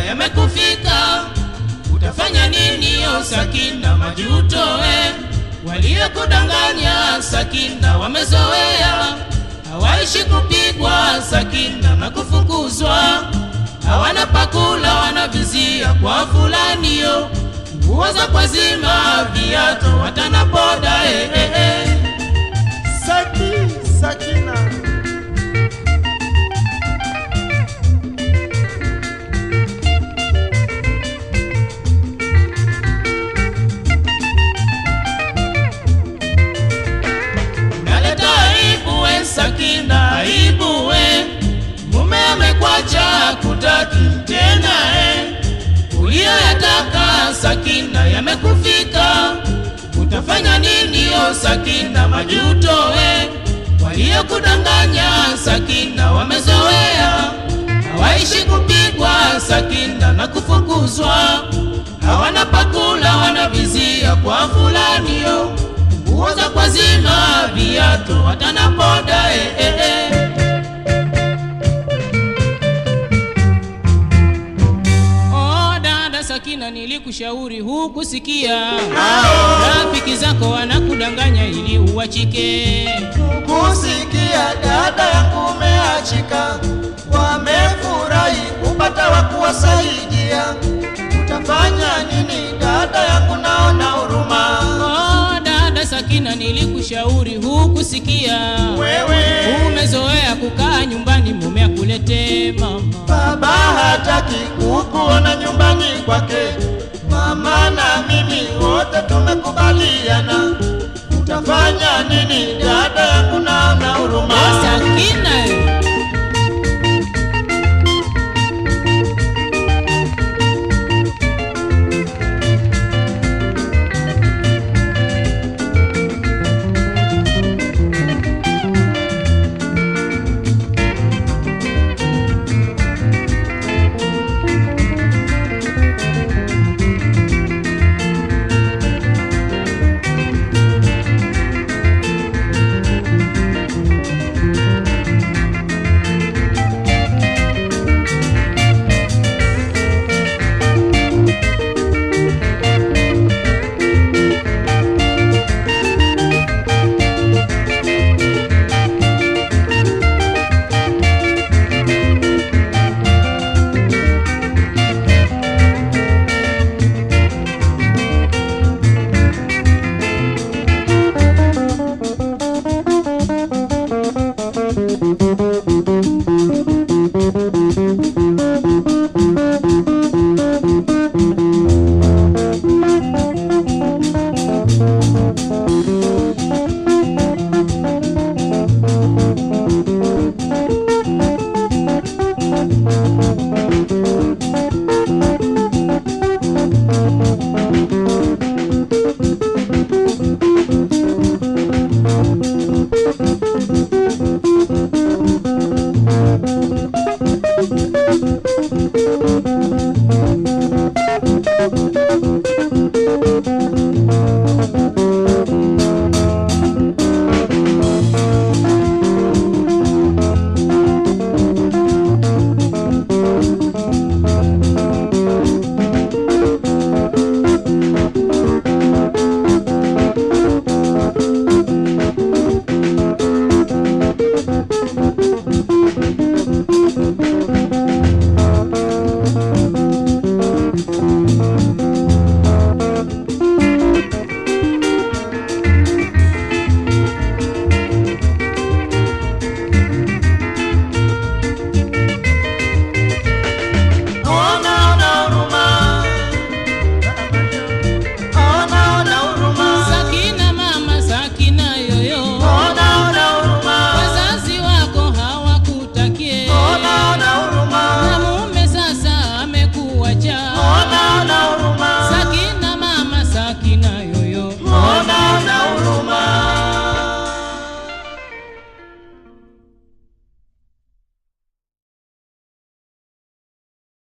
yamekufika, utafanya nini? O Sakina, majuto we waliokudanganya Sakina wamezoea, hawaishi kupigwa Sakina na kufukuzwa, hawana pakula, wanavizia kwa fulanio, nguo za kwazima, viatu watana boda eh, eh, eh. Saki, Sakina. Naleta aibu we Sakina, aibu we mume amekwacha kutaki tena eh. Uliyoyataka Sakina yamekufika, utafanya nini? O Sakina, majuto we waliokudanganya Sakina wamezoea, hawaishi kupigwa Sakina na kufukuzwa, hawana pakula, wanavizia kwa fulanio nguo za kwazima, viatu watana boda eh, eh, eh. Oh, dada Sakina, nilikushauri hukusikia. Rafiki zako wanakudanganya ili uwachike. Kusikia dada yangu umeachika, wamefurahi kupata wa kuwasaidia. Utafanya nini dada yangu, naona huruma. Oh, dada Sakina, nilikushauri hukusikia. Wewe Umezoea kukaa nyumbani, mume akuletee mama. baba hataki kukuona nyumbani kwake, mama na mimi wote tumekubaliana. Utafanya nini dada yangu,